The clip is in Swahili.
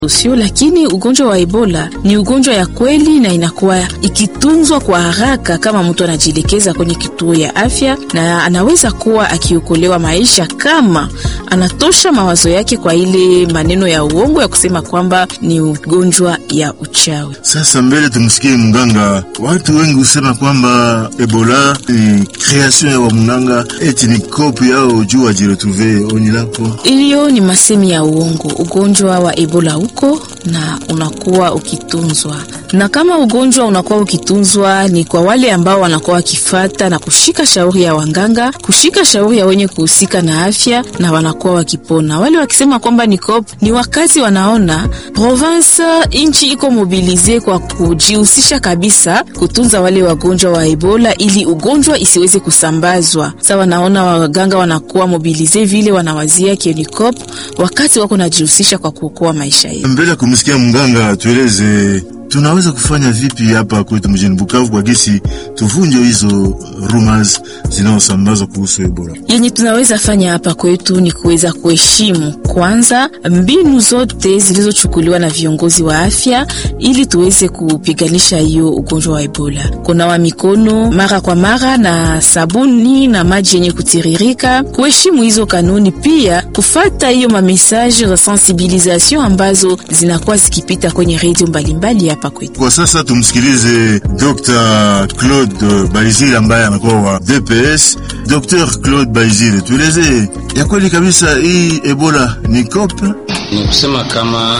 sio, lakini ugonjwa wa Ebola ni ugonjwa ya kweli na inakuwa ikitunzwa kwa haraka kama mtu anajielekeza kwenye kituo ya afya, na anaweza kuwa akiokolewa maisha kama anatosha mawazo yake kwa ile maneno ya uongo ya kusema kwamba ni ugonjwa ya uchawi. Sasa mbele tumsikie mganga. Watu wengi husema kwamba Ebola ni kreation ya wa mganga, eti ni kopi yao juu ajiretrouve oni lako. Hiyo ni masemi ya uongo. Ugonjwa wa Ebola uko na unakuwa ukitunzwa, na kama ugonjwa unakuwa ukitunzwa ni kwa wale ambao wanakuwa wakifata na kushika shauri ya wanganga, kushika shauri ya wenye kuhusika na afya, na wanakuwa wakipona. Wale wakisema kwamba ni cop ni wakati wanaona province nchi iko mobilize kwa kujihusisha kabisa kutunza wale wagonjwa wa Ebola ili ugonjwa isiweze kusambazwa. Sasa wanaona waganga wanakuwa mobilize vile wanawazia kienikop wakati wako najihusisha kwa kuokoa maisha yetu. Mbele ya kumsikia mganga, tueleze tunaweza kufanya vipi hapa kwetu mjini Bukavu kwa gesi tuvunje hizo rumors zinazosambazwa kuhusu Ebola. Yenye tunaweza fanya hapa kwetu ni kuweza kuheshimu kwanza mbinu zote zilizochukuliwa na viongozi wa afya ili tuweze kupiganisha hiyo ugonjwa wa Ebola. Kunawa mikono mara kwa mara na sabuni na maji yenye kutiririka, kuheshimu hizo kanuni, pia kufata hiyo mamesaje za sensibilisation ambazo zinakuwa zikipita kwenye redio mbalimbali hapa kwetu. Kwa sasa tumsikilize Dr. Claude Baizire ambaye anakuwa wa DPS. Dr. Claude Baizire, tueleze ya kweli kabisa hii Ebola ni kope? Ni kusema kama